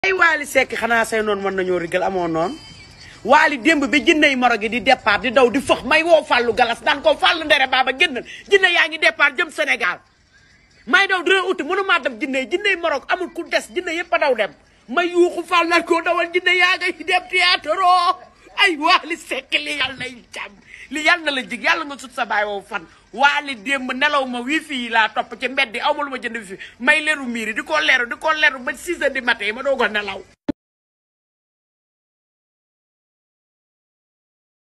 ay waali sekk xanaa say noonu mën nañoo rigal amoo noonu waali démb bi jinney moro gi di départ di daw di fëx may woo fàllu galas daan ko fàllu ndere baaba génnal jinne yaa ngi départ jëm Sénégal may daw dina uti mënumaa dem jinne jinney moro amul ku des jinne yëpp a daw dem may yuuxu fàll naan koo dawal jinne yaa ngay dem théâtre ay waali sekk li yàlla nay jàmm li yàlla na la jig yàlla nga sut sa baay woo fan waali démb nelaw ma wifi yi laa topp ci mbedd yi aw ma lu ma jënd wifi may leeru miiri di ko leeru di ko leeru ba 6 heures du matin ma doo ko nelaw